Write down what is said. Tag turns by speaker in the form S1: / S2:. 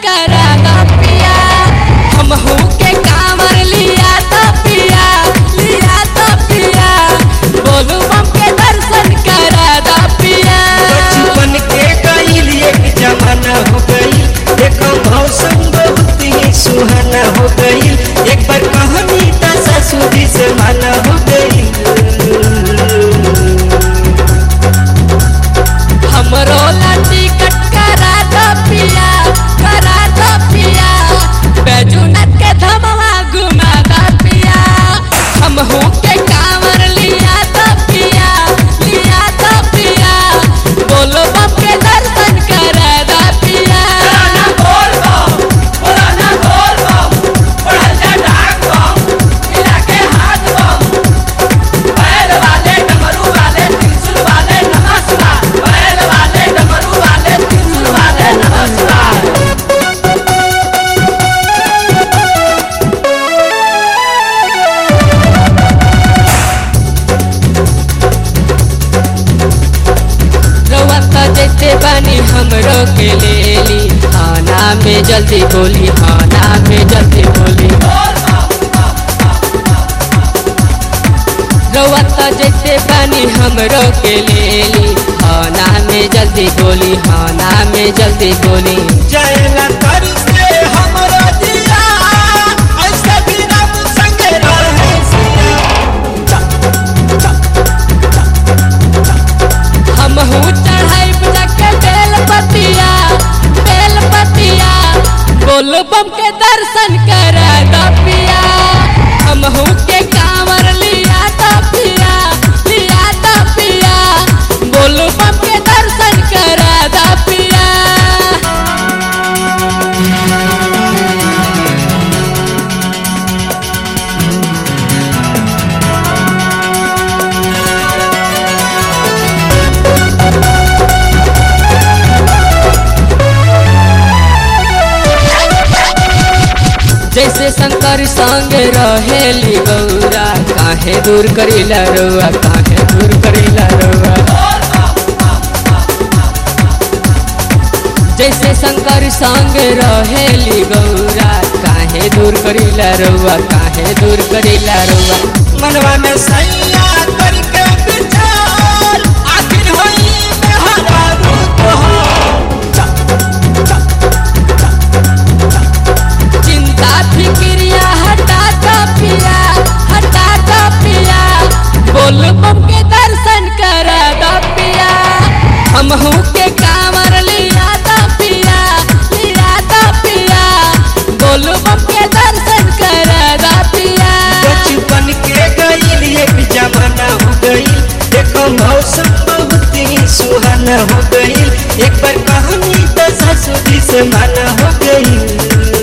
S1: करा दा पिया हमहू के कांवर लिया दा पिया लिया दा पिया बोलू बम के दर्शन करा दा पिया
S2: बचपन के गईल एक जमाना हो गई देखो मौसम बहुत ही सुहाना हो गई एक बार कहानी तो ससुरी से माना हो गई
S1: हमरो ला टिकट करा दा पिया करा दा पिया बैजुनाथ के धमवा घुमा दा पिया हमहू के कांवर लिया दा पिया लिया दा पिया बोलो बम के दर्शन करा दा पिया रउआ त जैसे बानी हमरो के लेली खाना में जल्दी बोली खाना में जल्दी बोली रउआ त जैसे बानी हमरो के लेली खाना में जल्दी बोली खाना में जल्दी बोली
S2: जाएला कर से हमरो दिया ऐसे भी रब संग रहे सिया
S1: हमहू चढ़ाई बजा के बेल पतिया बेल पतिया बोल बम के दर्शन करा दा पिया हमहू के कांवर लिया दा पिया लिया दा पिया बोल बम के दर्शन करा दा पिया जैसे शंकर संग रहेली गौरा काहे दूर करीला रउआ काहे दूर करीला रउआ जैसे शंकर संग रहेली गौरा काहे दूर करीला रउआ काहे दूर करीला रउआ
S2: मनवा में सैया करके विचार आखिर होई में हरा रूप हो
S1: चिंता फिक्रिया हटा दा पिया हटा दा पिया बोल बम के दर्शन करा दा पिया हमहू के कांवर लिया दा पिया लिया दा पिया बोल बम के दर्शन करा दा पिया
S2: बचपन के गईल एक जमाना हो गई देखो मौसम बहुत ही सुहाना हो गई एक बार कहानी तो ससुरी से माना हो गई